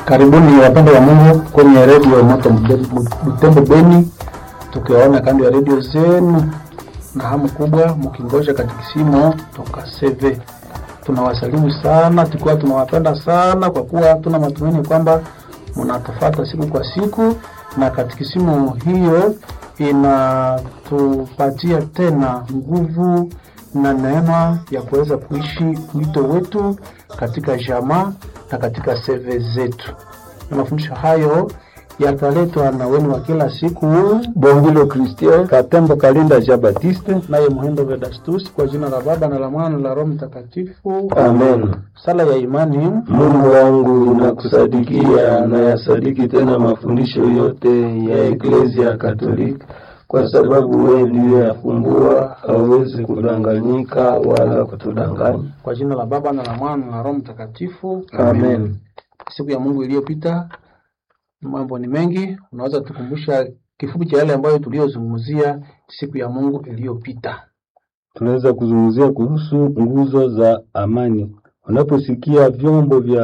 Karibuni wapendwa wa Mungu kwenye redio Moto Butembo Beni, tukiwaona kando ya redio zenu na hamu kubwa mkingoja katikisimo toka CV. Tunawasalimu sana, tukiwa tunawapenda sana kwa kuwa tuna matumaini kwamba mnatufata siku kwa siku, na katikisimo hiyo inatupatia tena nguvu na neema ya kuweza kuishi wito wetu katika jamaa na katika seve zetu. Na mafundisho hayo yataletwa na wenu wa kila siku Bongilo Christian Katembo Kalinda Jean Baptiste. naye Muhindo Vedastus, kwa jina la Baba na la Mwana na la Roho Mtakatifu. Amen. Sala ya imani. Mungu wangu nakusadikia na yasadiki tena mafundisho yote ya Eklezia Katolika, kwa sababu wewe ndiye yafumbua, hauwezi kudanganyika wala kutudanganya. Kwa jina la Baba na la Mwana na la Roho Mtakatifu. Amen. Siku ya Mungu iliyopita, mambo ni mengi. Unaweza tukumbusha kifupi cha yale ambayo tuliyozungumzia siku ya Mungu iliyopita? Tunaweza kuzungumzia kuhusu nguzo za amani. Unaposikia vyombo vya